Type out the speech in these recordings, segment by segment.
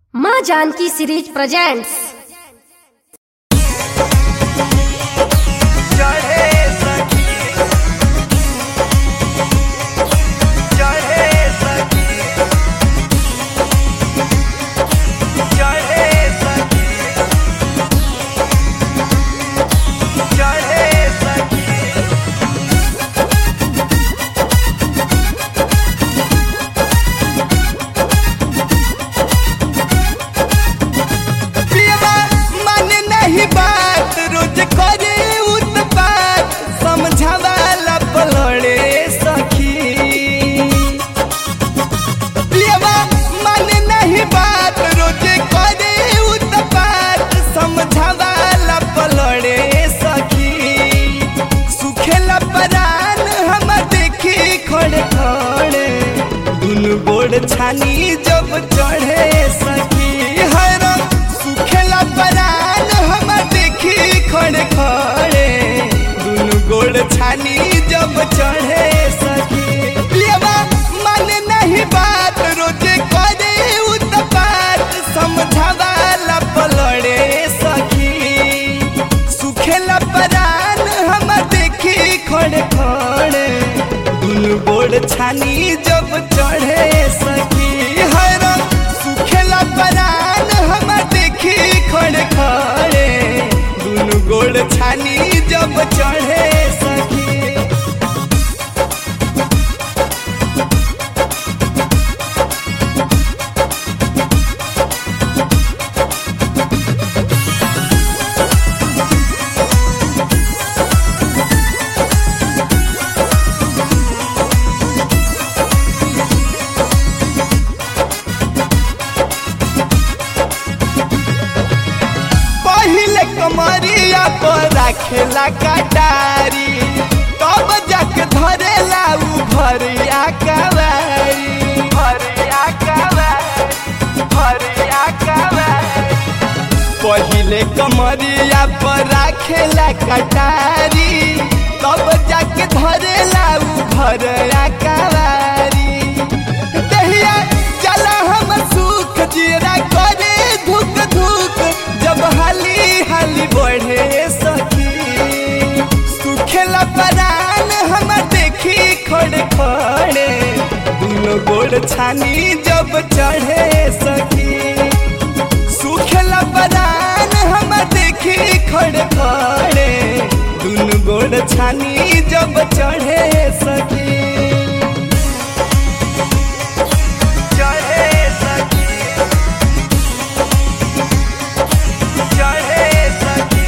माँ Janaki series presents चढ़े सखी चढ़े सखी चढ़े सखी चढ़े सखी पियबा माने नहीं बात रोज करे उत्पात समझावाला पलड़े सखी पियबा माने नहीं बात रोज करे उत्पात समझावाला पलड़े सखी सुखेला परान हम देखी खड़े खड़े दुनु गोड़ छानी जब चढ़े सखी हर सुखेला परान हम देखी खड़े खड़े दुनु गोड़ छानी जब चढ़े सखी पियबा माने नहीं बात रोज करे उत्पात समझावाला पलड़े सखी सुखेला परान हम देखी खड़े खड़े दुनु गोड़ छानी जब चढ़े सखी हर सुखेला परान हम देखी खड़े खड़े दुनु गोड़ छानी जब चढ़े सखी पहिले कमरिया पर राखेला कटारी तब जाके धरेला उ भरिया कवारी भरिया कवारी भरिया कवारी पहिले कमरिया पर राखेला कटारी तब जाके धरेला उ भरिया कवारी दहिया चला हम सुख जीरा करे धुक धुक जब हाली हाली बढ़े सखी सुखेला परान हम देखी खड़े खड़े दुनो गोड़ छानी जब चढ़े सखी सुखेला परान हम देखी खड़े खड़े दुनो गोड़ छानी जब चढ़े सखी चढ़े सखी चढ़े सखी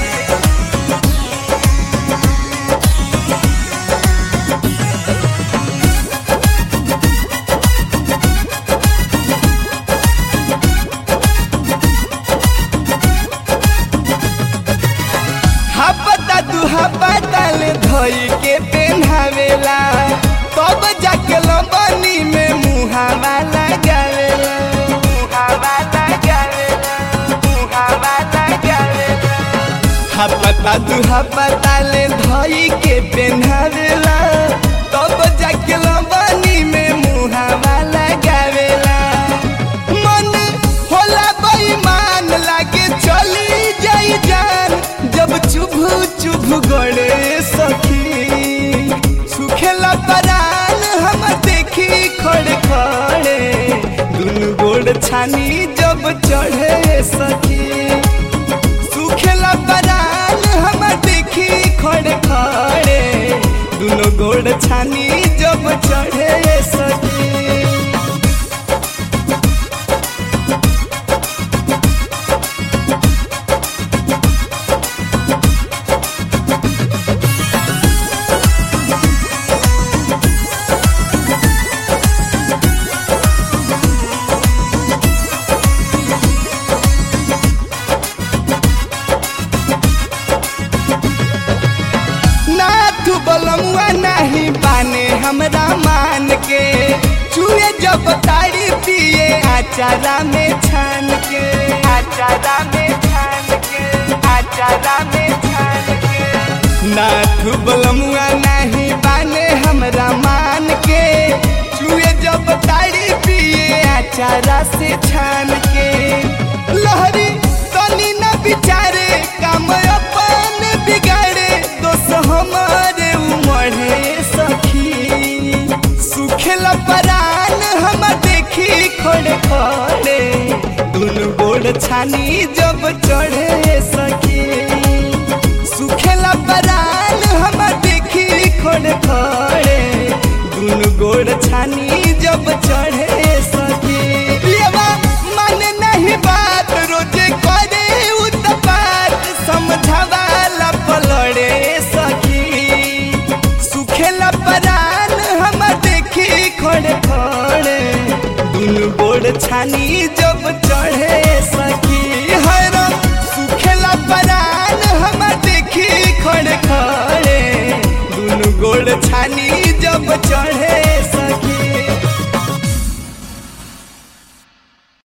हपता दू हपता ले धोई के पेन्हावेला तब जाके लंबनी में मुहावा लगावेला मुहावा लगावेला मुहावा लगावेला हपता दू हपता ले धोई के पेन्हावेला तब जाके लंबनी में मुहावा लगावेला मन होला बेईमान लागे चली जाई जान जब चुभु चुभु गड़े सखी सुखेला परान हम देखी खड़े खड़े दुनु गोड़ छानी जब चढ़े सखी सुखेला परान हम देखी खड़े खड़े दुनो गोड़ छानी जब चढ़े सखी नाथ बलमुआ नहीं बाने हमरा मान के चूहे जब ताड़ी पिए आचारा में छान के आचारा में छान के आचारा में छान के नाथ बलमुआ नहीं बाने हमरा मान के चूहे जब ताड़ी पिए चारा से छान के जब चढ़े सखी